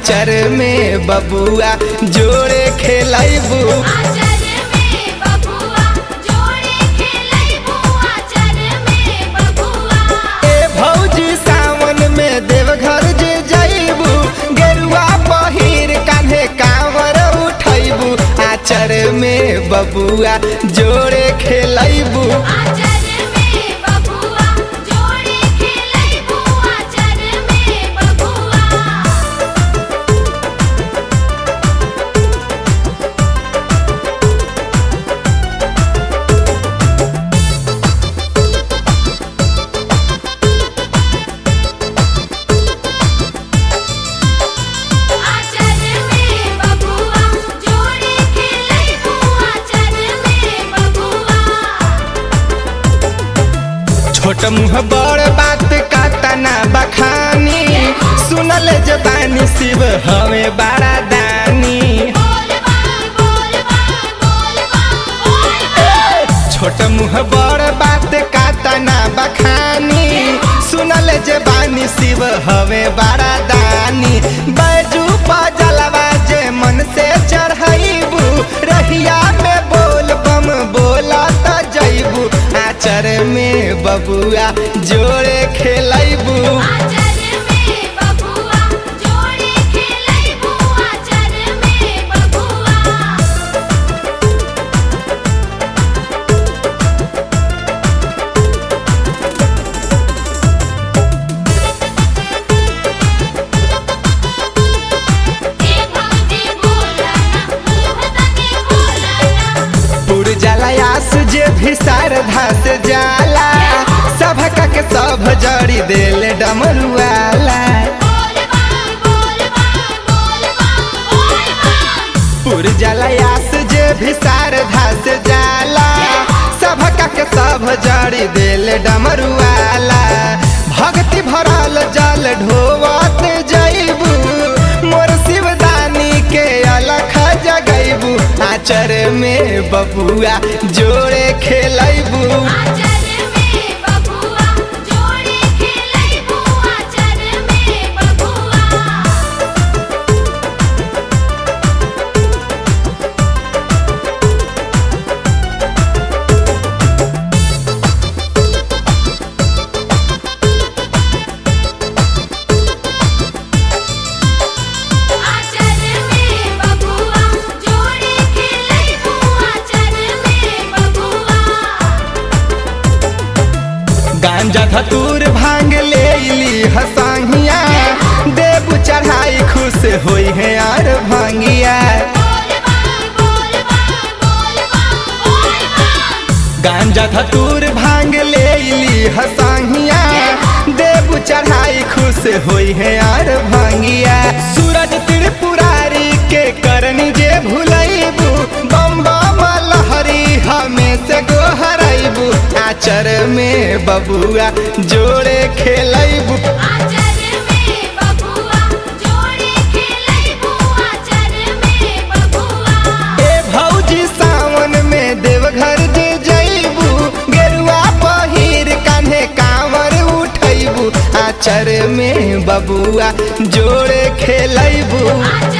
आचर में बबुआ जोड़े खेलैबू आचर में बबुआ जोड़े खेलैबू आचर में बबुआ ए भौजी सावन में देवघर जे जैबू गेरुआ पहिर कान्हे कांवर उठैबू आचर में बबुआ जोड़े खेलैबू आचर में बबुआ जोड़े खेलैबू आचर में बबुआ आचर में बबुआ जोड़े खेलैबू आचर में बबुआ छोट मुँह बड़ बात का तना बखानी सुनल जबानी शिव हमें बड़ा दानी बोल बम बोल बम बोल बम बोल बम छोट मुँह बड़ बात का तना बखानी सुनल जबानी शिव हमें बड़ा दानी बैजू जलवा जे मन से चढ़ैबू रहिया में बोल बम बोला त जैबू आचर में बबुआ जोड़े खेलैबू आचर में बबुआ जोड़े खेलैबू आचर में बबुआ ए भौजी बोला ना मुँह तके बोला ना पुर जलयास जे भी शारदा से जाला सभका के सब जड़ी देल डमरुआला बोल बम बोल बम बोल बम बोल बम पुर जलयास जे भी शारदा से जाला सभका के सब जड़ी देल डमरुआला भक्ति भरल जल ढोवत जैबू मोर शिवदानी के अलख जगैबू आचर में बबुआ जोड़े खेलैबू आचर में बबुआ जोड़े खेलैबू आचर में बबुआ आचर में बबुआ जोड़े खेलैबू आचर में बबुआ गांजा धतूर भांग ले ली हसाहिया देव चढ़ाई खुश होई है यार भांगिया बोल बम बोल बम बोल बम बोल बम गांजा धतूर भांग ले ली हसाहिया देव चढ़ाई खुश होई है यार भांगिया सूरज त्रिपुरारी के करनी जे भुलैबू बम बम लहरी हमें से गोहरैबू आचर में बबुआ जोड़े खेलैबू आचर में बबुआ जोड़े खेलैबू आचर में बबुआ ए भौजी सावन में देवघर जे जैबू गेरुआ पहिर कान्हे कांवर उठैबू आचर में बबुआ जोड़े खेलैबू आचर